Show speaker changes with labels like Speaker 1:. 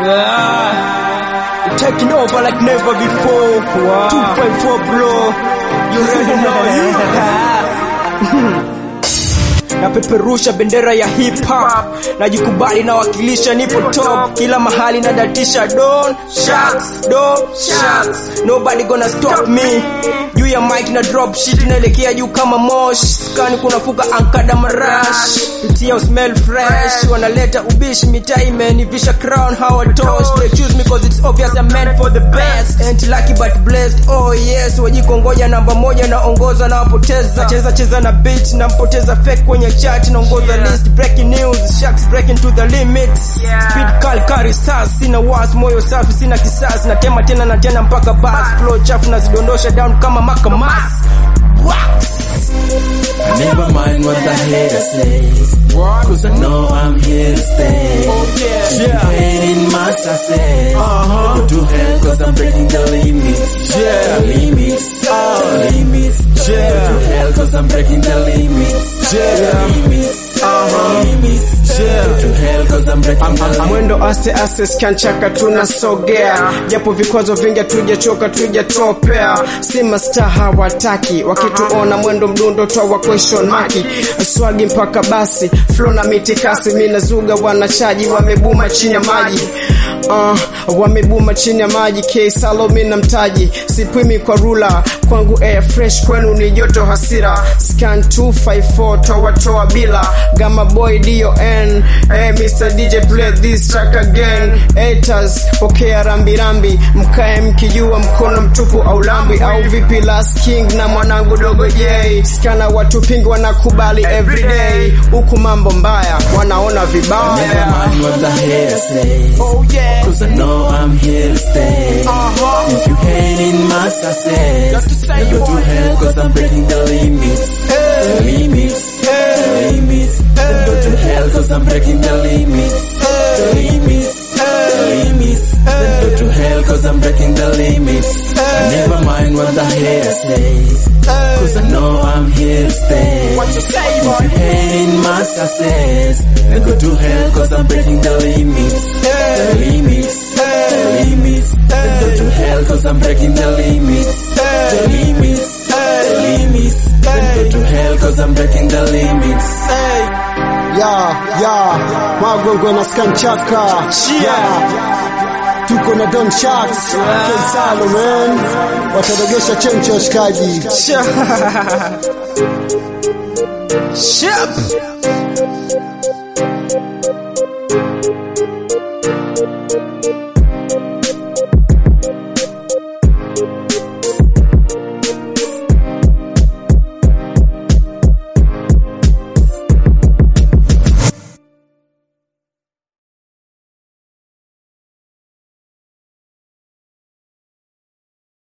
Speaker 1: Ah, you're taking over like never before. 254 blow. You already know you. napeperusha bendera ya hip hop najikubali nawakilisha nipo top kila mahali nadatisha don sharks don sharks nobody gonna stop me juu ya mic na drop shit naelekea juu kama mosh skani kunafuka ankada marash pitia smell fresh wanaleta ubishi mitaa imenivisha crown hawatosh they choose me cause it's obvious I'm meant for the best ain't lucky but blessed oh yes wajikongoja namba moja naongoza na wapoteza cheza cheza na beat nampoteza fake kwenye chat naongoza list breaking news sharks breaking to the limits speed call carry stars sina was moyo safi sina kisasi natema tena na tena mpaka bas flow chafu nazidondosha down kama makamas wax
Speaker 2: Never mind what the hater says. Cause I know I'm here to stay. If you hating my success, go to hell cause I'm breaking the limits. Yeah. The limits. The limits. Yeah. Go to hell cause I'm breaking the limits. Yeah. The limits. Uh-huh. The limits. Yeah. Go to hell cause I'm breaking the limits.
Speaker 3: mwendo aste aste skanchaka tunasogea japo vikwazo vingi tujachoka tujatopea si masta hawataki wakituona mwendo mdundo twawa question maki swagi mpaka basi flo na mitikasi minazuga wanachaji wamebuma chini ya maji Uh, wamebuma chini ya maji ksalo mina mtaji sipwimi kwa rula kwangu air fresh kwenu ni joto hasira scan 254 towatoa bila gama boy don hey, mr dj play this track again haters pokea rambirambi mkae mkijua mkono mtupu au lambi au vipi last king na mwanangu dogo j skana watu pingi wanakubali everyday huku mambo mbaya wanaona
Speaker 2: Never
Speaker 3: vibaya
Speaker 2: mind what the hater says.
Speaker 1: oh yeah
Speaker 2: Cause I know I'm here to stay.
Speaker 1: uh-huh
Speaker 2: If you hating my success, then go to hell cause I'm breaking the limits. The limits. The limits. Then go to hell cause I'm breaking the limits. The limits. The limits. Then go to hell cause I'm breaking the limits. I never mind what the hater says. Cause I know I'm here to stay.
Speaker 1: what you say
Speaker 2: If
Speaker 1: boy
Speaker 2: you hating my success, then go to hell cause I'm breaking the limits. The limits, the limits, then go to hell cause I'm breaking the limits. The limits, the limits, then go to hell cause I'm breaking the limits.
Speaker 3: ya ya magwengwe na skanchaka
Speaker 1: Yeah.
Speaker 3: tuko na don sharks kensalo man wataregesha chencho washikaji
Speaker 1: Ship.